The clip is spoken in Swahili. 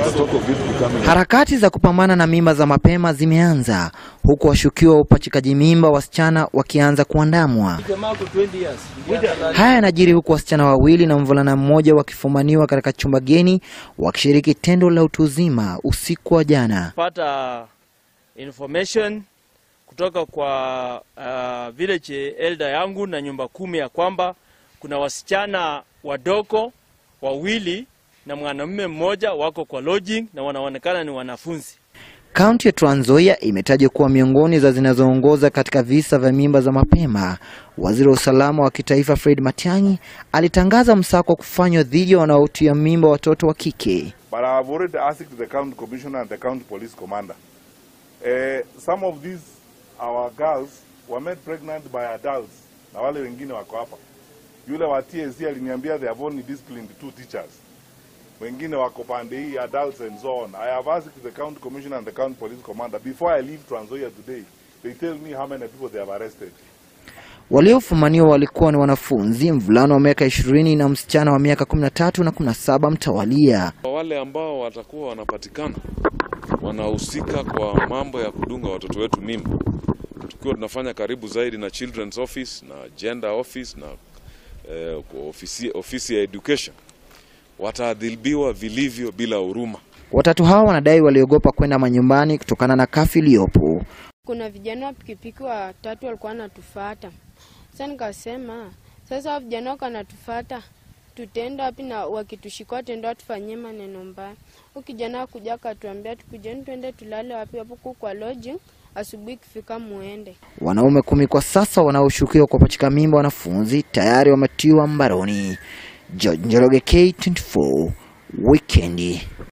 Harakati za kupambana na mimba za mapema zimeanza huku washukiwa wa upachikaji mimba wasichana wakianza kuandamwa. Haya yanajiri huku wasichana wawili na mvulana mmoja wakifumaniwa katika chumba geni wakishiriki tendo la utu uzima usiku wa jana. pata information kutoka kwa uh, village elder yangu na nyumba kumi ya kwamba kuna wasichana wadogo wawili na mwanamume mmoja wako kwa lodging na wanaonekana ni wanafunzi. Kaunti ya Trans Nzoia imetajwa kuwa miongoni za zinazoongoza katika visa vya mimba za mapema. Waziri wa usalama wa kitaifa Fred Matiang'i alitangaza msako wa kufanywa dhidi ya wanaotia mimba watoto wa kike. But I have already asked the county commissioner and the county police commander. Uh, some of these our girls were made pregnant by adults na wale wengine wako hapa. Yule wa TSC aliniambia they have only disciplined two teachers. Wengine wako pande hii adults and so on. I have asked the county commissioner and the county police commander before I leave Trans Nzoia today. They tell me how many people they have arrested. Waliofumaniwa walikuwa ni wanafunzi, mvulana wa miaka ishirini na msichana wa miaka kumi na tatu na kumi na saba mtawalia. Wale ambao watakuwa wanapatikana wanahusika kwa mambo ya kudunga watoto wetu mimba, tukiwa tunafanya karibu zaidi na Children's Office na Gender Office na eh, ofisi, ofisi ya education, wataadhibiwa vilivyo bila huruma. Watatu hao wanadai waliogopa kwenda manyumbani kutokana na kafi iliyopo. kuna vijana wa pikipiki watatu walikuwa wanatufata. Sasa nikasema sasa hao vijana wako wanatufata, tutaenda wapi? Na wakitushika wataenda watufanyie maneno mbaya. Huyu kijana akuja akatuambia tukujeni twende tulale wapi hapo ku kwa lodging, asubuhi ikifika muende. Wanaume kumi kwa sasa wanaoshukiwa kuwapachika mimba wanafunzi tayari wametiwa mbaroni. George Njoroge, K24 Wikendi.